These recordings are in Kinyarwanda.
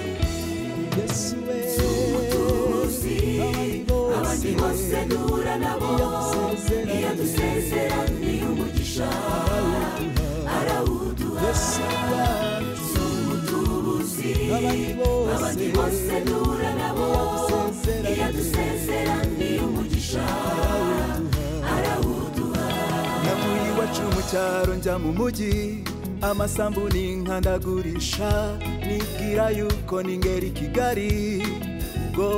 Yesu we abandi bose bose duhura nabo iyo dusezeraniye umugisha arawuduha Yesu wacu umutubuzi abandi bose abandi bose duhura nabo iyo dusezeraniye umugisha arawuduha navuye iwacu mu cyaro njya mu mujyi amasambu n'inka ndagurisha nibwira yuko ningera i kigali ubwo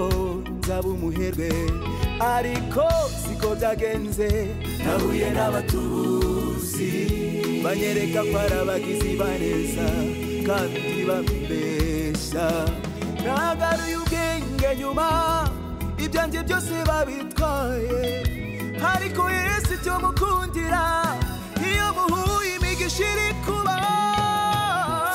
nzaba umuherwe ariko siko byagenze nahuye n'abatubuzi banyereka ko ari abagizi baneza kandi bambeshya nagaruye ubwenge nyuma ibyanjye byose babitwaye ariko yesu icyo mukundira iyo muhuye imigisha iri kuba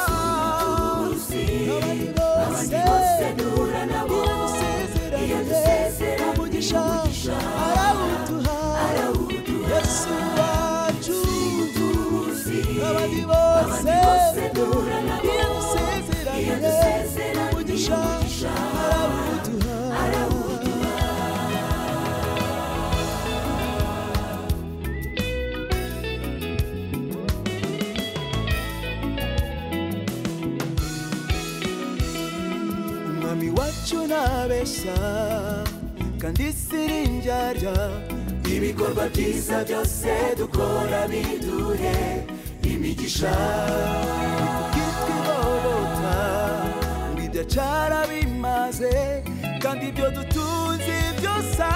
umutubuzi abandi abandi bose bose duhura nabo iyo dusezeraniye iyo dusezeraniye umugisha umugisha arawuduha arawuduha Yesu wacu umutubuzi abandi abandi bose bose duhura nabo iyo iyo dusezeraniye dusezeraniye umugisha umugisha arawuduha arawuduha umwami wacu ntabeshya kandi sirinjyarya ibikorwa byiza byose dukora biduhe imigisha kitwa igobota ngo ibyo acara bimaze kandi ibyo dutunze byose